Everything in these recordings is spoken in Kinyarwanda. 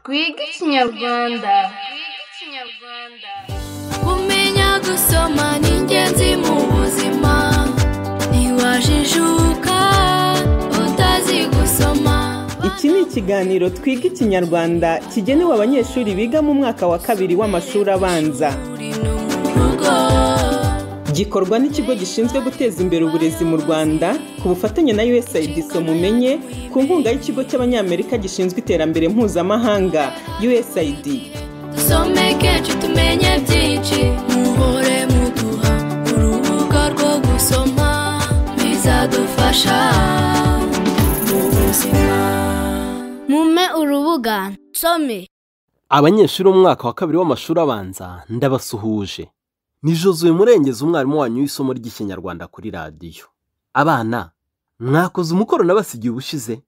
twige ikinyarwanda kumenya gusoma ni ingenzi mu buzima ntiwajijuka utazi gusoma iki ni ikiganiro twiga ikinyarwanda kigenewe abanyeshuri biga mu mwaka wa kabiri w'amashuri abanza uri no mu rugo gikorwa n'ikigo gishinzwe guteza imbere uburezi mu rwanda ku bufatanye na usaid mumenye ku nkunga y'ikigo cy'abanyamerika gishinzwe iterambere mpuzamahanga usaid dusomeke tumenye byinshi muhore muduha urubuga rwo gusoma bizadufasha mu buzima mume urubuga nsome abanyeshuri b'umwaka wa kabiri w'amashuri abanza ndabasuhuje ni jozuye murengezi umwarimu wanyu w'isomo ry'ikinyarwanda kuri radiyo abana mwakoze umukoro nabasigiye ubushize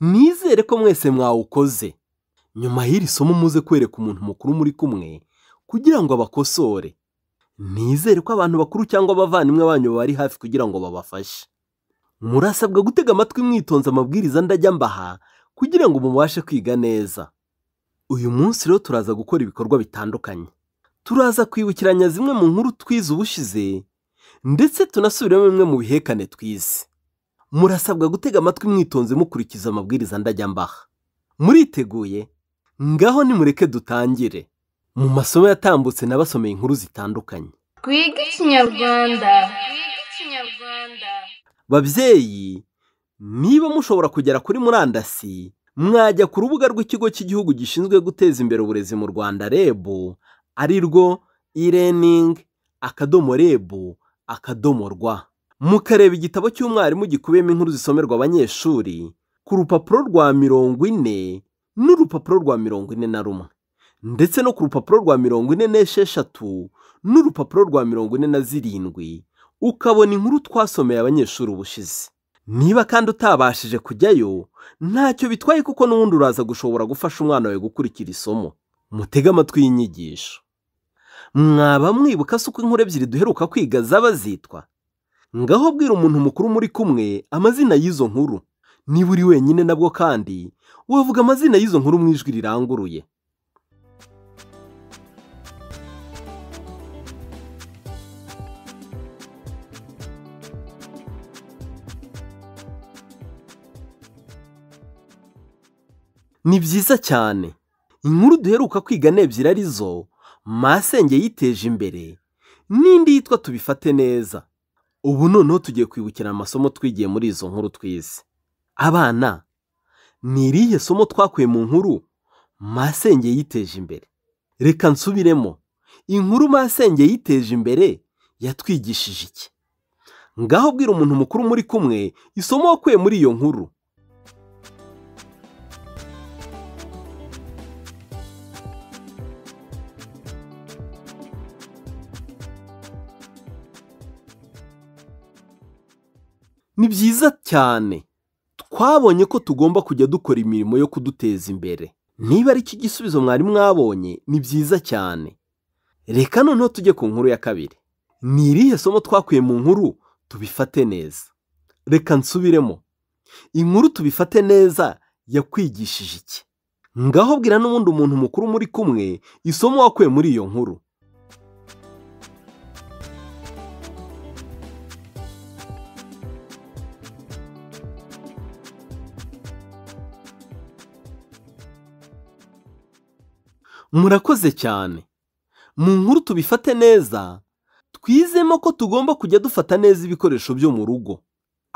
nizere ko mwese mwawukoze nyuma y'iri somo muze kwereka umuntu mukuru muri kumwe kugira ngo abakosore nizere ko abantu bakuru cyangwa abavandimwe banyu bari hafi kugira ngo babafashe murasabwa gutega amatwi mwitonze amabwiriza ndajya mbaha kugira ngo mubashe kwiga neza uyu munsi rero turaza gukora ibikorwa bitandukanye turaza kwibukiranya zimwe mu nkuru twize ubushize ndetse tunasubiramo bimwe mu bihekane twize murasabwa gutega amatwi mwitonze mukurikiza amabwiriza ndajya mbaha muriteguye ngaho nimureke dutangire mu masomo yatambutse n'abasomeye inkuru zitandukanye twige ikinyarwanda babyeyi niba mushobora kugera kuri murandasi mwajya ku rubuga rw'ikigo cy'igihugu gishinzwe guteza imbere uburezi mu rwanda reb ari rwo e-learning akadomo reb akadomo rwa mukareba igitabo cy'umwarimu gikubiyemo inkuru zisomerwa abanyeshuri ku rupapuro rwa mirongo ine n'urupapuro rwa mirongo ine na rumwe ndetse no ku rupapuro rwa mirongo ine n'esheshatu n'urupapuro rwa mirongo ine na zirindwi ukabona inkuru twasomeye abanyeshuri ubushize niba kandi utabashije kujyayo ntacyo bitwaye kuko n'ubundi uraza gushobora gufasha umwana wawe gukurikira isomo mutege amatwi y'inyigisho mwaba mwibuka se uko inkuru ebyiri duheruka kwiga zaba zitwa ngaho bwira umuntu mukuru muri kumwe amazina y'izo nkuru niba uri wenyine nabwo kandi wavuga amazina y'izo nkuru mu ijwi riranguruye ni byiza cyane inkuru duheruka kwiga n'ebyiri ari zo masenge yiteje imbere n'indi yitwa tubifate neza ubu noneho tugiye kwibukira amasomo twigiye muri izo nkuru twize abana ni irihe somo twakuye mu nkuru masenge yiteje imbere reka nsubiremo inkuru masenge yiteje imbere yatwigishije iki ngaho bwira umuntu mukuru muri kumwe isomo wakuye muri iyo nkuru ni byiza cyane twabonye ko tugomba kujya dukora imirimo yo kuduteza imbere niba ari iki gisubizo mwari mwabonye ni byiza cyane reka noneho tujye ku nkuru ya kabiri ni irihe somo twakuye mu nkuru tubifate neza reka nsubiremo inkuru tubifate neza yakwigishije iki ngaho bwira n'ubundi umuntu mukuru muri kumwe isomo wakuye muri iyo nkuru murakoze cyane mu nkuru tubifate neza twizemo ko tugomba kujya dufata neza ibikoresho byo mu rugo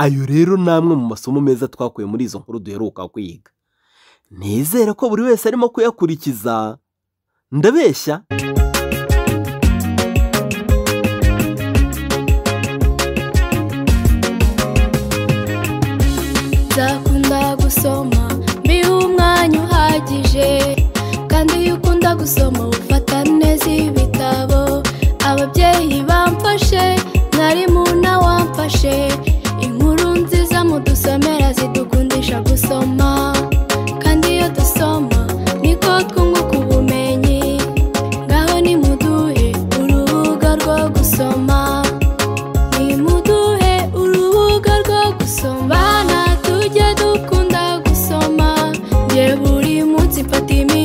ayo rero ni amwe mu masomo meza twakuye muri izo nkuru duheruka kwiga nizere ko buri wese arimo kuyakurikiza ndabeshya nzakunda gusoma mbihe umwanya uhagije kandi iyo ukunda gusoma ufata neza ibitabo ababyeyi bamfashe mwarimu wamfashe inkuru nziza mudusomera zidukundisha gusoma kandi iyo dusoma niko twunguka ubumenyi ngaho nimuduhe urubuga rwo gusoma nimuduhe urubuga rwo gusoma abana tujye dukunda gusoma njye buri munsi mfata iminsi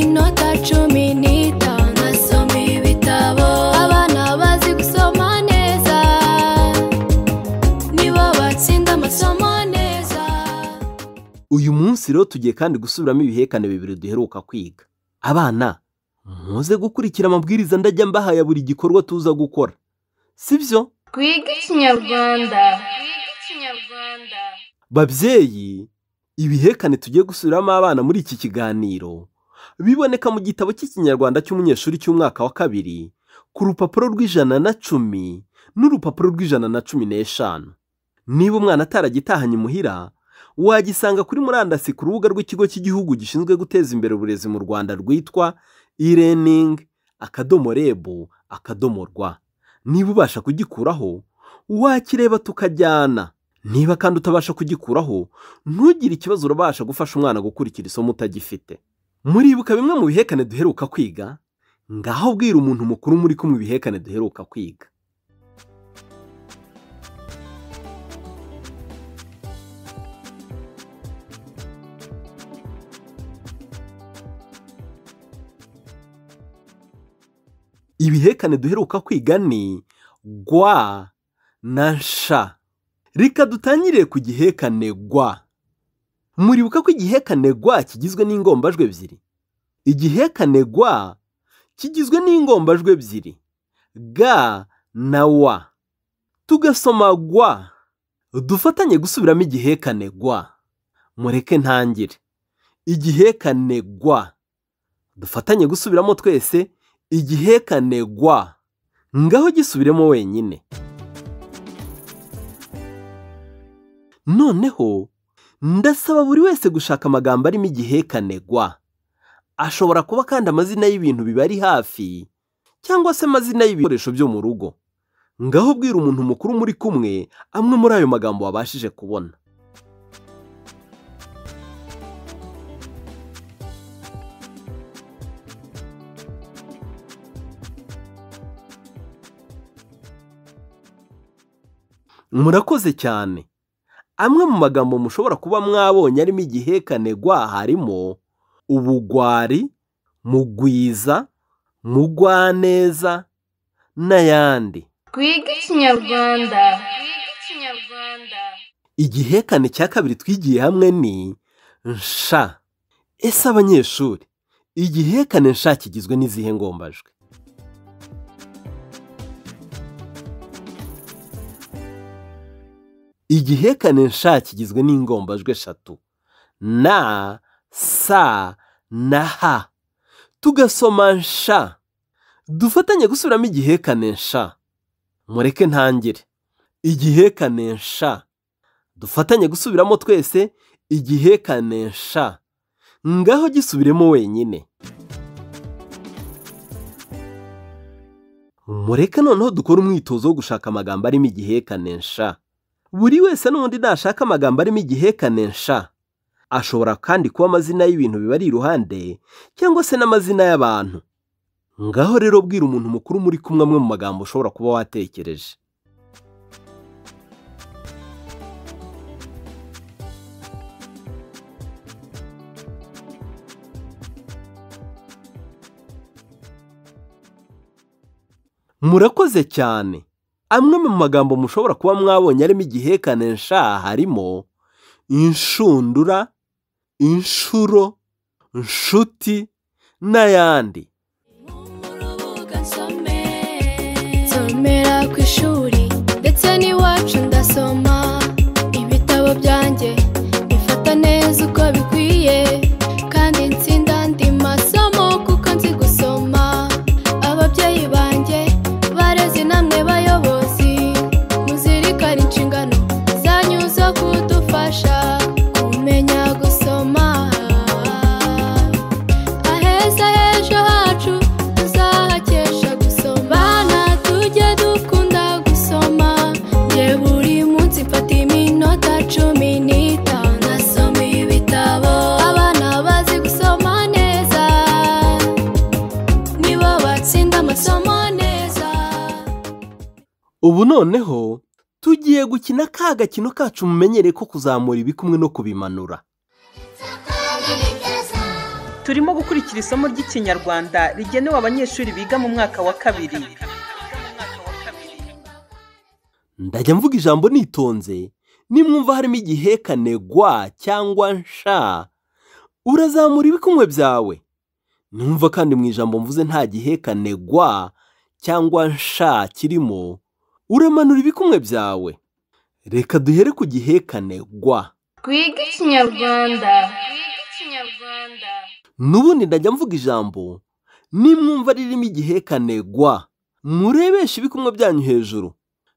byiciro tugiye kandi gusubiramo ibihekane bibiri duheruka kwiga abana muze gukurikira amabwiriza ndajya mbaha ya buri gikorwa tuza gukora si byo twige ikinyarwanda babyeyi ibihekane tugiye gusubiramo abana muri iki kiganiro biboneka mu gitabo cy'ikinyarwanda cy'umunyeshuri cy'umwaka wa kabiri ku rupapuro rw'ijana na cumi n'urupapuro rw'ijana na cumi n'eshanu niba umwana ataragitahanye imuhira wagisanga kuri murandasi ku rubuga rw'ikigo cy'igihugu gishinzwe guteza imbere uburezi mu rwanda rwitwa e-learning akadomo rebu akadomo rwa niba ubasha kugikuraho wakireba tukajyana niba kandi utabasha kugikuraho ntugire ikibazo urabasha gufasha umwana gukurikira isomo utagifite muribuka bimwe mu bihekane duheruka kwiga ngaho bwira umuntu mukuru muri kumwe ibihekane duheruka kwiga ibihekane duheruka kwiga ni gwa na sha reka dutangire ku gihekane gwa muribuka ko igihekane gwa kigizwe n'ingombajwi ebyiri igihekane gwa kigizwe n'ingombajwi ebyiri ga na wa tugasoma gwa dufatanye gusubiramo igihekane gwa mureke ntangire igihekane gwa dufatanye gusubiramo twese igihekane gwa ngaho gisubiremo wenyine noneho ndasaba buri wese gushaka amagambo arimo igihekane gwa ashobora kuba kandi amazina y'ibintu bibari hafi cyangwa se amazina y'ibikoresho byo mu rugo ngaho bwira umuntu mukuru muri kumwe amwe muri ayo magambo wabashije kubona murakoze cyane amwe mu magambo mushobora kuba mwabonye arimo igihekane gwa harimo ubugwari mugwiza mugwaneza n'ayandi twige ikinyarwanda igihekane cya kabiri twigiye hamwe ni nsha ese abanyeshuri igihekane nsha kigizwe n'izihe ngombajwi igihekane nsha kigizwe n'ingombajwi eshatu na sa na ha tugasoma nsha dufatanye gusubiramo igihekane nsha mureke ntangire igihekane nsha dufatanye gusubiramo twese igihekane nsha ngaho gisubiremo wenyine mureke noneho dukore umwitozo wo gushaka amagambo arimo igihekane nsha buri wese n'ubundi nashaka amagambo arimo igihekane nsha ashobora kandi kuba amazina y'ibintu bibari iruhande cyangwa se n'amazina y'abantu ngaho rero bwira umuntu mukuru muri kumwe amwe mu magambo ushobora kuba watekereje murakoze cyane amwe mu magambo mushobora kuba mwabonye arimo igihekane nsha harimo inshundura inshuro inshuti n'ayandi urubuga nsome nsomera ku ishuri ndetse n'iwacu ndasoma ibitabo byanjye bifata neza uko bikwiye kandi nsinda andi masomo kuko nzi gusoma ababyeyi banjye barezi namwe bayobozi muzirikane inshingano zanyu zo kudufasha kumenya gusoma aheza h'ejo hacu tuzahakesha gusoma bana tujye dukunda gusoma nge buri munsi mfata iminota cumi n'itanu nasoma ibitabo abana bazi gusoma neza nibo batsinda amasomo neza ubu noneho tugiye gukina ka gakino kacu mumenyereye ko kuzamura ibikumwe no kubimanura turimo gukurikira isomo ry'ikinyarwanda rigenewe abanyeshuri biga mu mwaka wa kabiri ndajya mvuga ijambo nitonze nimwumva harimo igihekane gwa cyangwa nsha urazamura ibikumwe byawe numva kandi mu ijambo mvuze nta gihekane gwa cyangwa nsha kirimo uramanura ibikumwe byawe reka duhere ku gihekane gwa twige ikinyarwanda n'ubundi ndajya mvuga ijambo nimwumva ririmo igihekanegwa murebeshe ibikumwe byanyu hejuru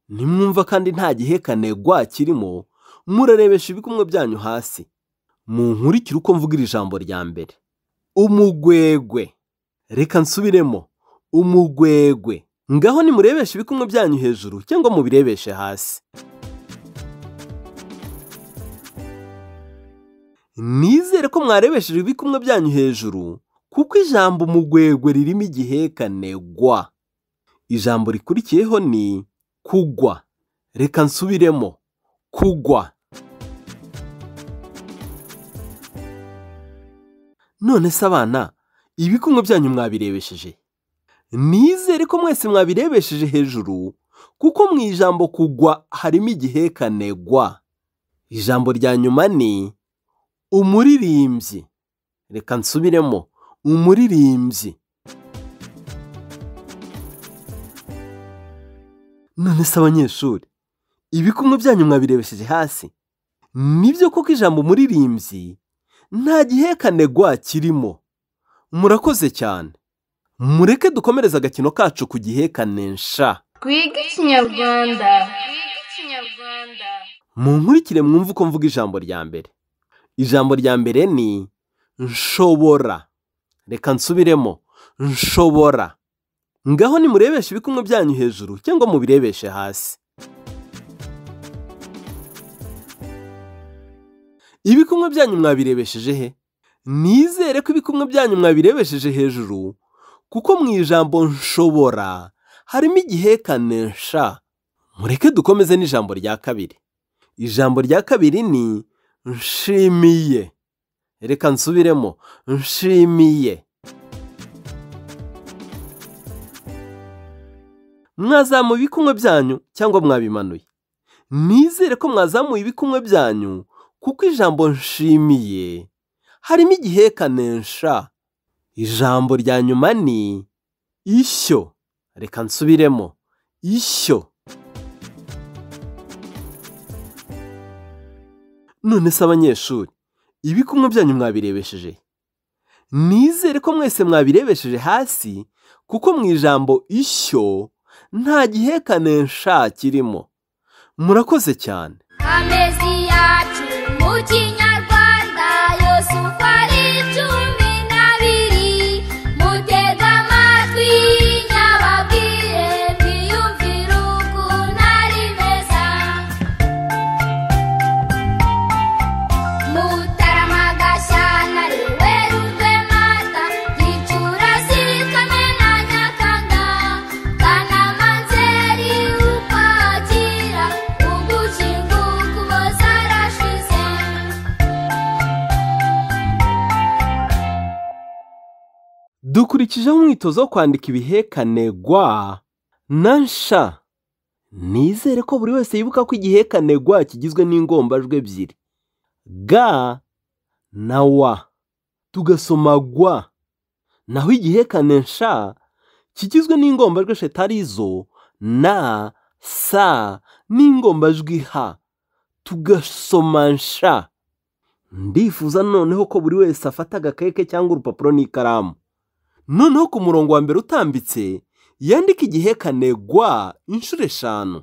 nimwumva kandi nta gihekanegwa kirimo murarebesha ibikumwe byanyu hasi munkurikire uko mvuga iri jambo rya mbere umugwegwe reka nsubiremo umugwegwe ngaho nimurebeshe ibikumwe byanyu hejuru cyangwa mubirebeshe hasi nizere ko mwarebesheje ibikumwe byanyu hejuru kuko ijambo umugwegwe ririmo igihekanegwa ijambo rikurikiyeho ni kugwa reka nsubiremo kugwa none se abana ibikumwe byanyu mwabirebesheje nizere ko mwese mwabirebesheje hejuru kuko mu ijambo kugwa harimo igihekanegwa ijambo rya nyuma ni umuririmbyi reka nsubiremo umuririmbyi none se abanyeshuri ibikumwe byanyu mwabirebesheje hasi nibyo koko ijambo umuririmbyi nta gihekanegwa kirimo murakoze cyane mureke dukomereze agakino kacu ku gihekanesha twige ikinyarwanda munkurikire mwumve uko mvuga ijambo rya mbere ijambo rya mbere ni nshobora reka nsubiremo nshobora ngaho nimurebeshe ibikumwe byanyu hejuru cyangwa mubirebeshe hasi ibikumwe byanyu mwabirebesheje he nizere ko ibikumwe byanyu mwabirebesheje hejuru kuko mu ijambo nshobora harimo igihekane nsha mureke dukomeze n'ijambo rya kabiri ijambo rya kabiri ni nshimiye reka nsubiremo nshimiye mwazamuye ibikumwe byanyu cyangwa mwabimanuye nizere ko mwazamuye ibikumwe byanyu kuko ijambo nshimiye harimo igihekanensha ijambo rya nyuma ni ishyo reka nsubiremo ishyo none se abanyeshuri ibikumwe byanyu mwabirebesheje nizere ko mwese mwabirebesheje hasi kuko mu ijambo ishyo nta gihekanesha kirimo murakoze cyane amezi yacu mu kinyarwanda yose uko ari cumi n'abiri mutega amatwi nyababwire mwiyumvire ukuntu ari meza mutaramadashyantare werurwe mata gicurasi kamena nyakanga kanamanzeri ukwakira ugushinga ukuboza arashize dukurikijeho umwitozo wo kwandika ibihekanegwa na nsha nizere ko buri wese yibuka ko igihekanegwa kigizwe n'ingombajwi ebyiri ga na wa tugasoma gwa naho igihekane nsha kigizwe n'ingombajwi eshatu zo na sa n'ingombajwi ha tugasoma nsha ndifuza noneho ko buri wese afata agakaye ke cyangwa urupapuro n'ikaramu noneho ku murongo wa mbere utambitse yandika igihekanegwa inshuro eshanu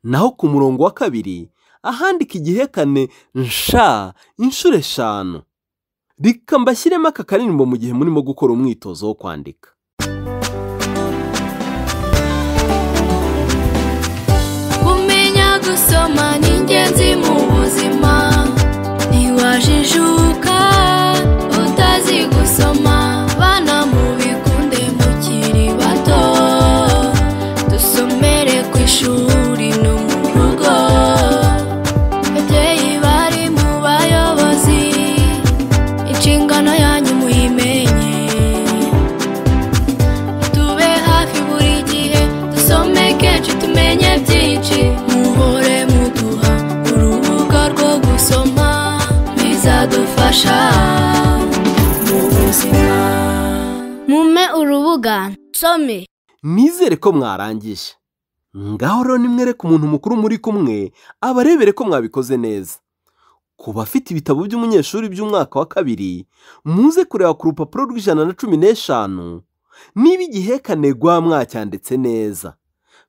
naho ku murongo wa kabiri ahandika igihekane nsha inshuro eshanu reka mbashyiremo aka karirimbo mu gihe murimo gukora umwitozo wo kwandika kumenya gusoma ni ingenzi mu buzima ntiwajijuka utazi gusoma bana mubikunde mukiri bato dusomere ku ishuri no mu rugo babyeyi bari mu bayobozi inshingano yanyu muyimenye tube hafi buri gihe dusome kenshi tumenye byinshi muhore muduha urubuga rwo gusoma bizadufasha kuvuga nsome nizere ko mwarangije ngaho rero nimwereke umuntu mukuru muri kumwe abarebere ko mwabikoze neza ku bafite ibitabo by'umunyeshuri by'umwaka wa kabiri muze kureba ku rupapuro rw'ijana na cumi n'eshanu niba igihekanegwa mwacyanditse neza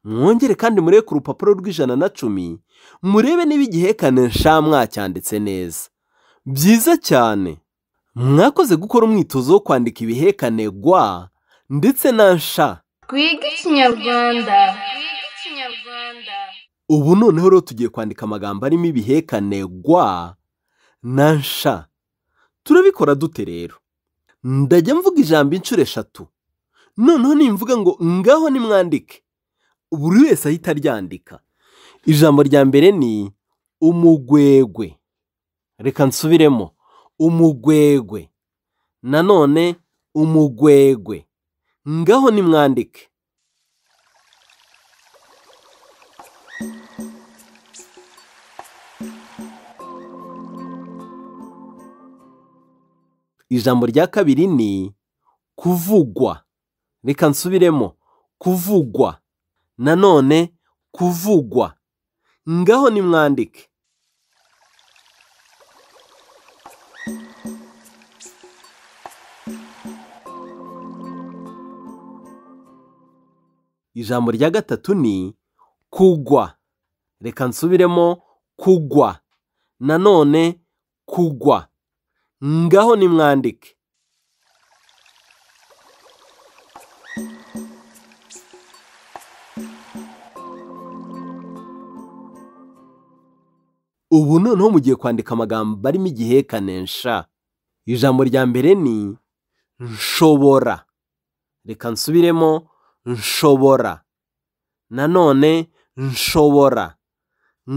mwongere kandi murebe ku rupapuro rw'ijana na cumi murebe niba igihekane nsha mwacyanditse neza byiza cyane mwakoze gukora umwitozo wo kwandika ibihekanegwa ndetse na nsha Twiga Ikinyarwanda. ubu noneho rero tugiye kwandika amagambo arimo ibihekane gwa na nsha turabikora dute rero ndajya mvuga ijambo inshuro eshatu noneho nimvuga ngo ngaho nimwandike buri wese ahita aryandika ijambo rya mbere ni umugwegwe reka nsubiremo umugwegwe nanone umugwegwe ngaho nimwandike ijambo rya kabiri ni kuvugwa reka nsubiremo kuvugwa nanone kuvugwa ngaho nimwandike ijambo rya gatatu ni kugwa reka nsubiremo kugwa nanone kugwa ngaho nimwandike ubu noneho mugiye kwandika amagambo arimo igihekane nsha ijambo rya mbere ni nshobora reka nsubiremo nshobora nanone nshobora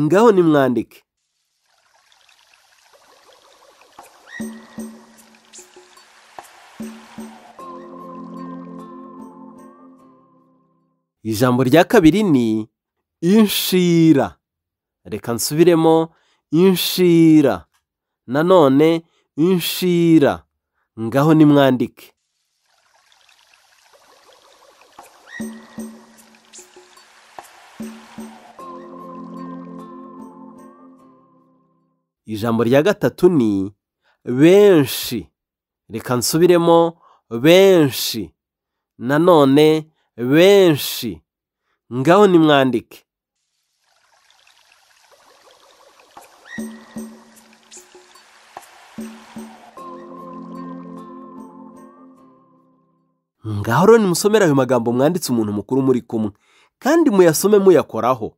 ngaho nimwandike ijambo rya kabiri ni inshira reka nsubiremo inshira nanone inshira ngaho nimwandike ijambo rya gatatu ni benshi reka nsubiremo benshi nanone benshi ngaho nimwandike ngaho rero nimusomere ayo magambo mwanditse umuntu mukuru muri kumwe kandi muyasome muyakoraho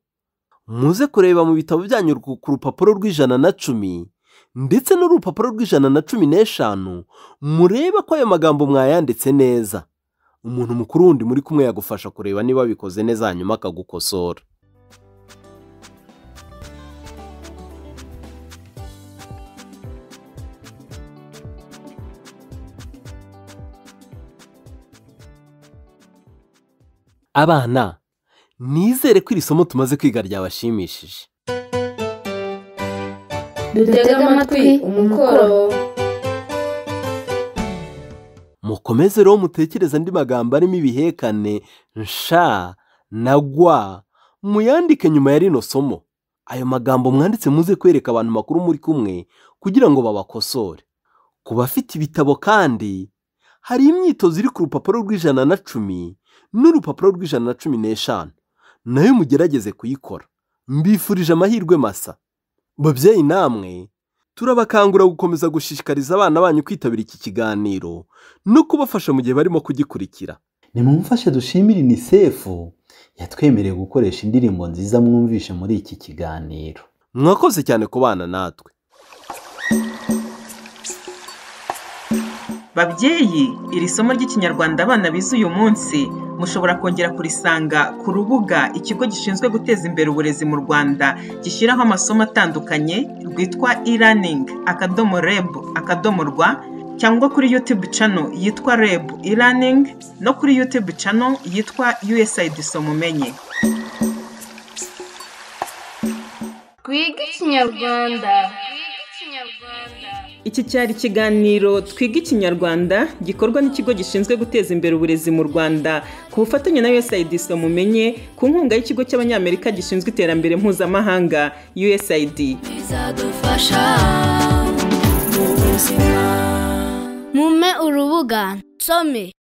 muze kureba mu bitabo byanyu ku ku rupapuro rw'ijana na cumi ndetse n'urupapuro rw'ijana na cumi n'eshanu murebe ko ayo magambo mwayanditse neza umuntu mukuru wundi muri kumwe yagufasha kureba niba wabikoze neza hanyuma akagukosora abana nizere ko iri somo tumaze kwiga ryabashimishije dutege amatwi umukoro mukomeze rero mutekereze andi magambo arimo ibihekane nsha na gwa muyandike nyuma ya rino somo ayo magambo mwanditse muze kwereka abantu makuru muri kumwe kugira ngo babakosore ku bafite ibitabo kandi hari imyitozo iri ku rupapuro rw'ijana na cumi n'urupapuro rw'ijana na cumi n'eshanu nayo mugerageze kuyikora mbifurije amahirwe masa babyeyi namwe turabakangura gukomeza gushishikariza abana banyu kwitabira iki kiganiro no kubafasha mu gihe barimo kugikurikira nimumufashe dushimire inisefu yatwemereye gukoresha indirimbo nziza mwumvishe muri iki kiganiro mwakoze cyane ku bana natwe babyeyi iri somo ry'ikinyarwanda abana bize uyu munsi mushobora kongera kurisanga ku rubuga ikigo gishinzwe guteza imbere uburezi mu rwanda gishyiraho amasomo atandukanye rwitwa e-learning akadomo reb akadomo rwa cyangwa kuri youtube channel yitwa reb e-learning no kuri youtube channel yitwa usaid somumenye Twiga Ikinyarwanda. Twiga Ikinyarwanda. Iki cyari ikiganiro Twiga Ikinyarwanda gikorwa n'ikigo gishinzwe guteza imbere uburezi mu Rwanda ku bufatanye na USAID Mumenye ku nkunga y'ikigo cy'Abanyamerika gishinzwe iterambere mpuzamahanga USAID. bizadufasha mu buzima mume urubuga nsome